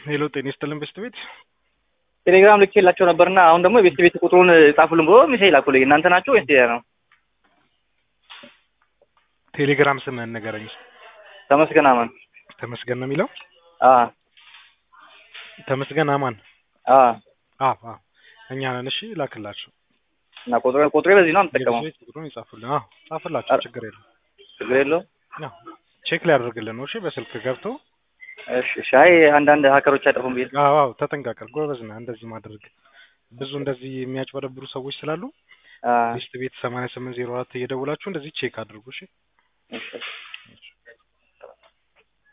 ሄሎ ጤና ይስጥልን ቤስት ቤት ቴሌግራም ልኬላቸው ነበርና አሁን ደግሞ የቤስት ቤት ቁጥሩን ጻፉልን ብሎ ሚሴ ላኩልኝ። እናንተ ናችሁ ወይስ ሌላ ነው? ቴሌግራም ስምህን ንገረኝ። ተመስገን አማን። ተመስገን ነው የሚለው አ ተመስገን አማን። አ አዎ አዎ እኛ ነን። እሺ ላክላቸው። እና ቁጥሩ ቁጥሩ በዚህ ነው የምጠቀመው። የቤት ቁጥሩን ይጻፉልን። አዎ ጻፍላቸው፣ ችግር የለም። ችግር የለውም። ያው ቼክ ሊያደርግልን ነው። እሺ በስልክ ገብቶ እሺ እሺ። አይ አንዳንድ ሀከሮች አይጠፉም ብዬ አዎ አዎ ተጠንቀቀል። ጎበዝ ነህ እንደዚህ ማድረግ። ብዙ እንደዚህ የሚያጭበረብሩ ሰዎች ስላሉ አ ቤስት ቤት ሰማንያ ስምንት ዜሮ አራት እየደውላችሁ እንደዚህ ቼክ አድርጉ። እሺ እሺ